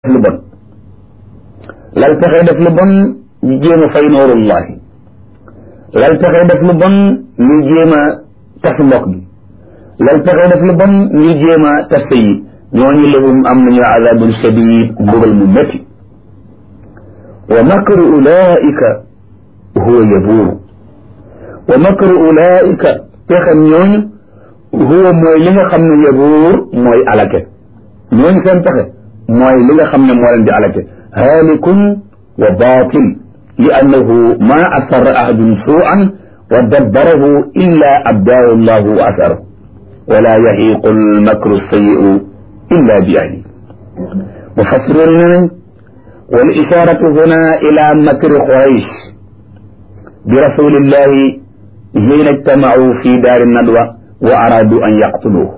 lu bon lal pexe def lu bon ñu jéem a fay noorullahi lal pexe def lu bon ñu jéem a tas mbokk bi lal pexe def lu bon ñu jéem a tas yi ñooñu lahum am nañu azabun shadid mbugal mu métti wa makru ulaika huwa yabuuru wa makru ulaika pexem ñooñu huwa mooy li nga xam ne yabuur mooy alake ñooñu seen pexe mooy li nga xam ne moo leen di alake haalikun wa baatil li annahu ma asarra ahadun suu'an wa dabbarahu illa abdaahu llahu wa asarahu wala yahiqu almakru sayi'u illa bi ahli mufassiroon ne nañ wal isharatu huna ila makri quraysh bi rasulillahi hiina ijtamau fi daari nadwa wa aradu an yaqtuluhu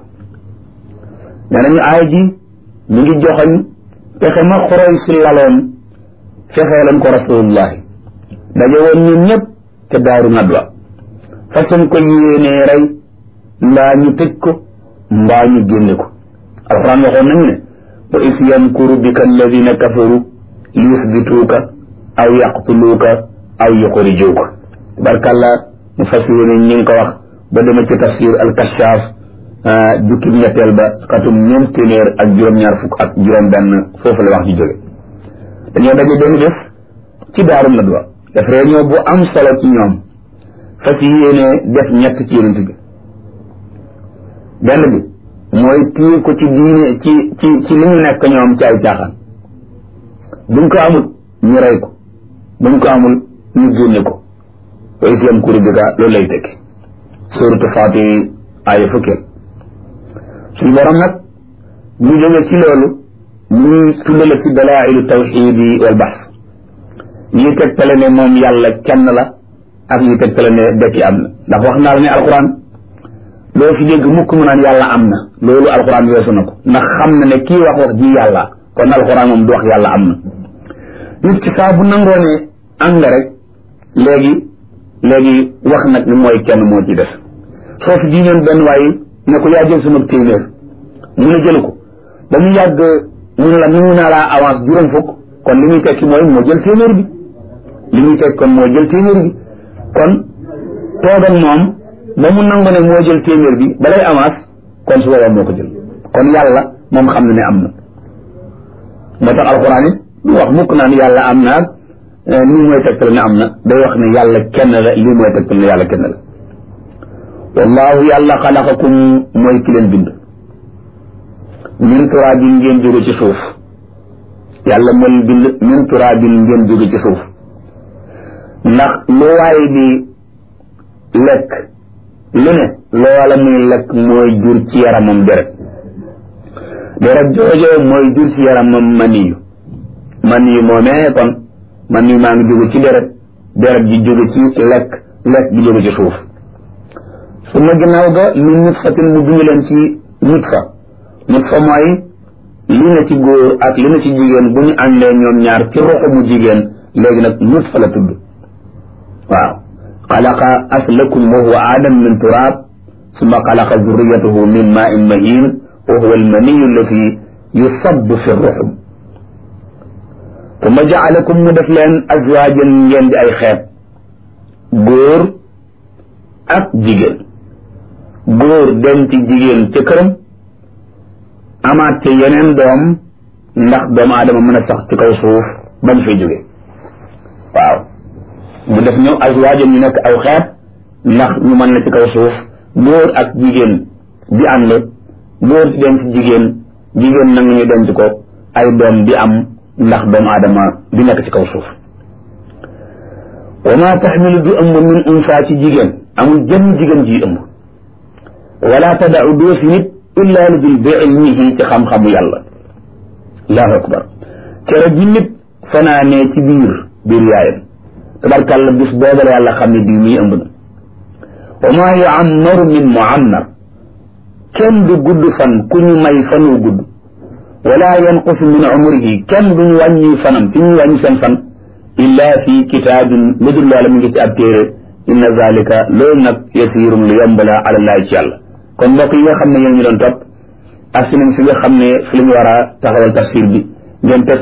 nee nañu aay ji mi ngi joxoñ pexe ma Quraysh laloon fexeelan ko rasulullahi daje woon ñun ñëpp te daaru nadwa façon ko yéenee rey mbaa ñu tëj ko mbaa ñu génne ko alxuraan waxoon nañu ne wa is yamkuru bika alladina kafaru li yusbituuka aw yaqtuluuka aw yuxrijuuka barkalla mu fas yéene ñi ngi ko wax ba dema ci tafsir al-Kashaf jukkib ñetteel ba xatum ñeent téeméer ak juróom-ñaar fukk ak juróom-benn foofu la wax ji jóge dañoo daje benn bés ci daaru nadwa def réunion bu am solo ci ñoom fas yéene def ñett ci yonent bi benn bi mooy téye ko ci diine ci ci ci li ñu nekk ñoom ci ay caaxaan buñ ko amul ñu rey ko buñ ko amul ñu génne ko wa islam kuri bika loolu lay tekki suratu Fatir aaya fukkeel suñu borom nag ñu jóge ci loolu ñuy tuddale ci dalailu tawxidi wal baxs ñuy tegtale ne moom yàlla kenn la ak ñuy tegtale ne dekki am na ndax wax naa la ne alquran doo fi dégg mukk mu naan yàlla am na loolu alquran weesu na ko ndax xam na ne kii wax wax ji yàlla kon alquran moom du wax yàlla am na nit ki saa bu nangoo ne am nga rek léegi léegi wax nag ni mooy kenn moo ci def soo fi jiñoon benn waaye ne ko yaa jël sama téeméer mu ne jëlu ko ba mu yàgg mu ne la nangu naa laa avance juróom fukk kon li muy tekki mooy moo jël téeméer bi li muy tekki kon moo jël téeméer bi kon toog ak moom ba mu nangu ne moo jël téeméer bi balay avance kon su boobaa moo ko jël kon yàlla moom xam na ne am na moo tax alxuraan it du wax mukk naan yàlla am na lii mooy tegtal ne am na day wax ne yàlla kenn la lii mooy tegtal ne yàlla kenn la wallahu yàlla xalaqakum mooy ki leen bind min turaabin ngeen jóge ci suuf yàlla moo leen bind min turaabin ngeen jóge ci suuf ndax lu waaye di lekk lu ne loola muy lekk mooy jur ci yaramam deret deret joojo mooy jur ci yaramam maniyu maniyu moomee kon maniyu maa ngi jóge ci deret deret ji jóge ci lekk lekk gi jóge ci suuf su ma ginnaaw ga min nutfatin mu bind leen ci nutfa nutfa mooy li na ci góor ak li na ci jigéen bu ñu àndee ñoom ñaar ci roxo mu jigéen léegi nag nutfa la tudd waaw xalaqa aslakum wa huwa aadam min turaab summa xalaqa zurriyatahu min maa in mahin wa huwa almaniyu allati yusabbu fi ruxum summa jaalakum mu def leen azwaajan ngeen di ay xeet góor ak jigéen góor dem ci jigéen ca këram amaat ca yeneen doom ndax doomu aadama mën a sax ci kaw suuf bañ fay jóge waaw mu def ñëw azwaajan ñu nekk aw xeet ndax ñu mën la ci kaw suuf góor ak jigéen di ànd góor di denc jigéen jigéen nangu ñu denc ko ay doom di am ndax doomu aadama di nekk ci kaw suuf wa ma taxmilu du ëmb min unsa ci jigéen amul jëmm jigéen ji ëmb wala tadau doo fi nit illa lu dul bi ilmihi ci xam-xamu yàlla allahu akbar cere ji nit fanaanee ci biir biir yaayam tabarkàlla bis boobale yàlla xam ne bii muy ëmb na wa maa yuammaru min muammar kenn du gudd fan ku ñu may fanu gudd wala yanqusu min umrihi kenn du ñu wàññi fanam ci ñu wàññi seen fan illa fi kitaabin lu dul loola mi ngi ci ab téere inna zalika loolu nag yasiirun lu yomb la alallahi ci yàlla kon mbokk yi nga xam ne yéen ñu doon topp ak si nañ fi nga xam ne fi la ñu war a taxawal tafsir bi ngeen teg